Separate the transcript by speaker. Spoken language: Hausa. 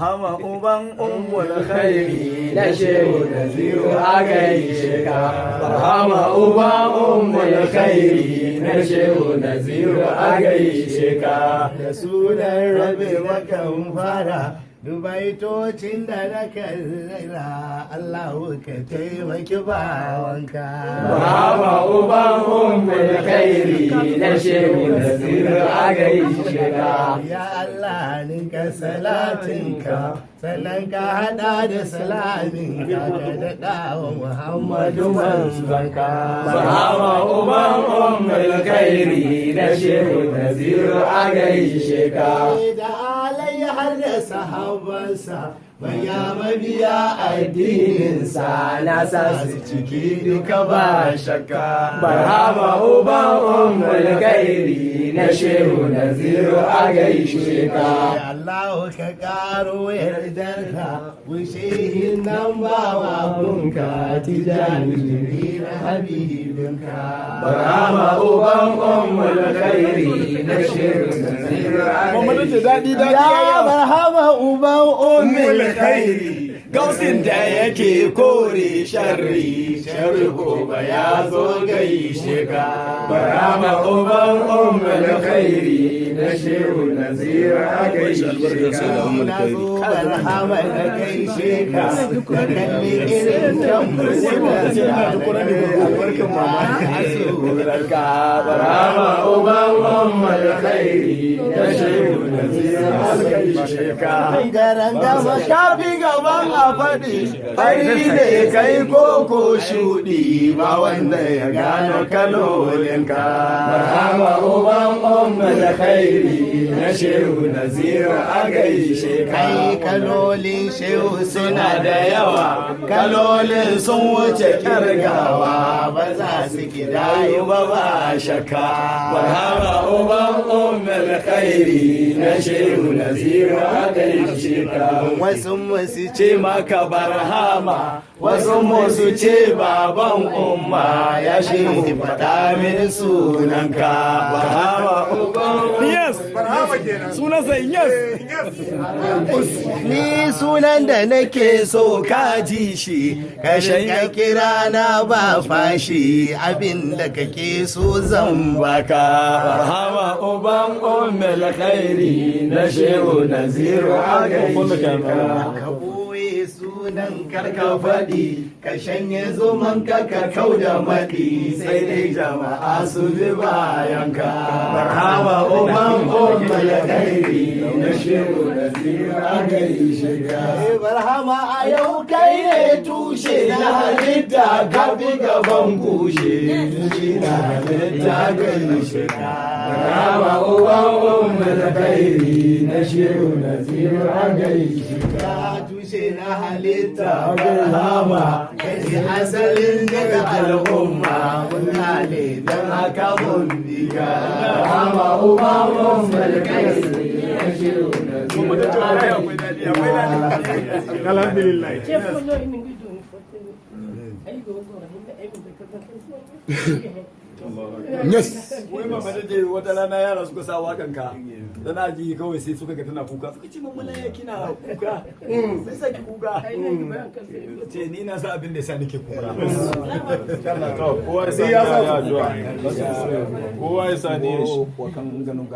Speaker 1: hama uban ummul khairi na shehu naziru a gaishe ka hama uban ummul khairi na shehu naziru a gaishe ka
Speaker 2: da sunan rabe makan fara dubaitocin da na kallala Allahu ka taimaki bawanka
Speaker 1: hama uban ummul khairi na shehu naziru a gaishe ka
Speaker 2: ya Allah ninka salatinka sannan ka hada da salamin ka ka daɗa wa Muhammadu manzonka
Speaker 1: Sahaba uban ummul khairi na shehu naziru a gaishe ka
Speaker 2: da alai har da sahabansa Baya mabiya addininsa na sa su ciki duka ba shakka.
Speaker 1: Barhama uban ummul khairi na shehu naziru a gaishe ka
Speaker 2: Allah ka karo yardarka wushehin nan ba wa bunka tijani na habibinka.
Speaker 1: Barhama uban ummul khairi na shehu naziru a gaishe ka
Speaker 2: Ya barhama uban ummul
Speaker 1: khairi gausin da yake kore sharri sharri gobe ya zo gaishe ka barama uban ummul khairi na shehu nazira gaishe ka
Speaker 2: na zo barhama da gaishe ka da kalli irin tambarin
Speaker 1: ka barama uban ummul khairi na shehu nazira gaishe ka
Speaker 2: garan gama shafi gaban a faɗi fari ne kai koko shuɗi ba wanda ya gano kalolinka
Speaker 1: Barhama uban ummul khairi na shehu nazira a gaishe ka
Speaker 2: kai kalolin shehu suna da yawa kalolin sun wuce kirgawa ba za su kidayu ba ba shakka
Speaker 1: Barhama uban ummul khairi na shehu nazira a gaishe ka
Speaker 2: wasu musu ce maka barhama wasu musu ce baban umma ya shehu faɗa min sunanka barhama
Speaker 1: Yes! Sunansa yes!
Speaker 2: ni sunan da nake so ka ji shi ka shiga kira na ba fashi abin da kake so zan baka
Speaker 1: Barhama uban ummul khairi na shehu naziru a gaishe ka
Speaker 2: ka ɓoye sunan karka faɗi ka shanye zuman ka ka kau da maɗi sai dai jama'a su bi bayanka
Speaker 1: Barhama uban ummul khairi na shehu naziru a gaishe ka
Speaker 2: barhama a yau kai ne tushe na halitta ka bi gaban kushe tushe na halitta gaishe ka
Speaker 1: Barhama uban ummul khairi na shehu naziru a gaishe ka
Speaker 2: ka tushe na halitta barhama kai asalin daga al'umma mun ne don haka mun diga
Speaker 1: Barhama uban ummul khairi na shehu naziru a gaishe ka
Speaker 3: Alhamdulillah.
Speaker 1: Yes. Wai ba mata je wata rana yara suka sa wakan ka. Tana ji kawai sai suka ga tana kuka. Suka ce mamala ya kina kuka. Sai sa ki kuka. Ce ni na sa abin da sa nake kuka.
Speaker 3: Kowa sai ya sa addu'a. Kowa ya sa ne shi.
Speaker 1: Wakan ganin